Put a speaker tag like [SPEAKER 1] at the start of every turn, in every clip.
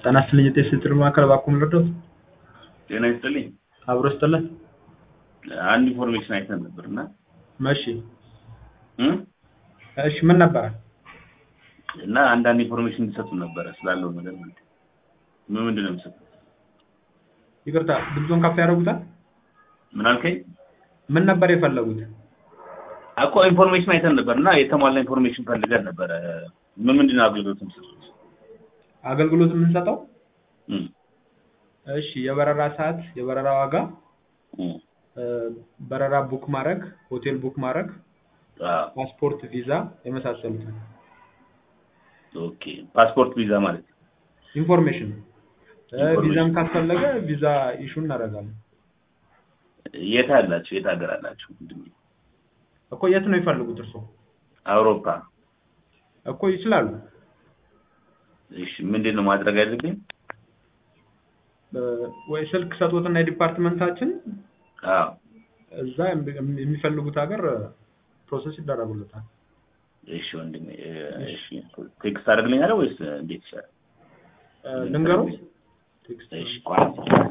[SPEAKER 1] ጤና ይስጥልኝ የጤና ሴንተር ማዕከል እባክዎ ምን ልርዳዎት?
[SPEAKER 2] ጤና ይስጥልኝ።
[SPEAKER 1] አብሮ ይስጥልን።
[SPEAKER 2] አንድ ኢንፎርሜሽን አይተን ነበር እና
[SPEAKER 1] እሺ
[SPEAKER 2] እም?
[SPEAKER 1] እሺ ምን ነበረ?
[SPEAKER 2] እና አንዳንድ ኢንፎርሜሽን እንዲሰጡን ነበረ ስላለው ነገር ማለት ነው። ምን ምንድን ነው የምትሰጡት?
[SPEAKER 1] ይቅርታ ድምፆን ከፍ ያደርጉታል?
[SPEAKER 2] ምን አልከኝ?
[SPEAKER 1] ምን ነበር የፈለጉት?
[SPEAKER 2] እኮ ኢንፎርሜሽን አይተን ነበር እና የተሟላ ኢንፎርሜሽን ፈልገን ነበረ። ምን ምንድን ነው አገልግሎት የምትሰጡት?
[SPEAKER 1] አገልግሎት የምንሰጠው
[SPEAKER 2] እም፣
[SPEAKER 1] እሺ የበረራ ሰዓት፣ የበረራ ዋጋ፣
[SPEAKER 2] እም፣
[SPEAKER 1] እ፣ በረራ ቡክ ማድረግ፣ ሆቴል ቡክ ማድረግ፣
[SPEAKER 2] አዎ፣
[SPEAKER 1] ፓስፖርት፣ ቪዛ የመሳሰሉትን
[SPEAKER 2] ኦኬ። ፓስፖርት ቪዛ ማለት
[SPEAKER 1] ኢንፎርሜሽን እ፣
[SPEAKER 2] ኢንፎርሜሽን።
[SPEAKER 1] ቪዛም ካስፈለገ ቪዛ ኢሹ እናደርጋለን።
[SPEAKER 2] የት አላችሁ? የት ሀገር አላችሁ? ምንድን ነው?
[SPEAKER 1] እኮ የት ነው የፈልጉት እርስዎ?
[SPEAKER 2] አውሮፓ።
[SPEAKER 1] እኮ ይችላሉ።
[SPEAKER 2] እሺ፣ ምንድን ነው ማድረግ ያለብኝ?
[SPEAKER 1] እ፣ ወይ ስልክ ሰጡትና የዲፓርትመንታችን
[SPEAKER 2] አዎ፣
[SPEAKER 1] እዛ የሚ- የሚፈልጉት ሀገር ፕሮሰስ ይደረጉለታል።
[SPEAKER 2] እሺ ወንድሜ፣ እ፣ እሺ ቴክስት አደርግልኛለህ ወይስ እንዴት ይሻላል?
[SPEAKER 1] እ፣ ልንገረው ቴክስት
[SPEAKER 2] እሺ ቆይ፣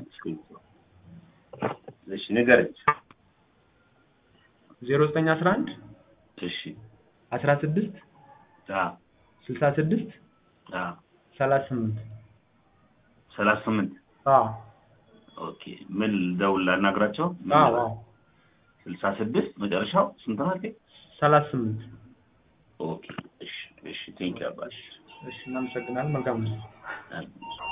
[SPEAKER 2] እሺ ንገረኝ።
[SPEAKER 1] ዜሮ ዘጠኝ አስራ አንድ
[SPEAKER 2] እሺ
[SPEAKER 1] አስራ ስድስት
[SPEAKER 2] አዎ
[SPEAKER 1] ስልሳ ስድስት
[SPEAKER 2] አዎ
[SPEAKER 1] ሰላሳ ስምንት
[SPEAKER 2] ሰላሳ ስምንት
[SPEAKER 1] አዎ
[SPEAKER 2] ኦኬ። ምን ደውል ላናግራቸው? ምን
[SPEAKER 1] አዎ
[SPEAKER 2] ልበል?
[SPEAKER 1] አዎ
[SPEAKER 2] ስልሳ ስድስት መጨረሻው ስንት ነው አልከኝ?
[SPEAKER 1] ሰላሳ ስምንት
[SPEAKER 2] ኦኬ እሺ እሺ ቴንኪው አባሽ
[SPEAKER 1] እሺ እናመሰግናለን መልካም ነው
[SPEAKER 2] አሜን።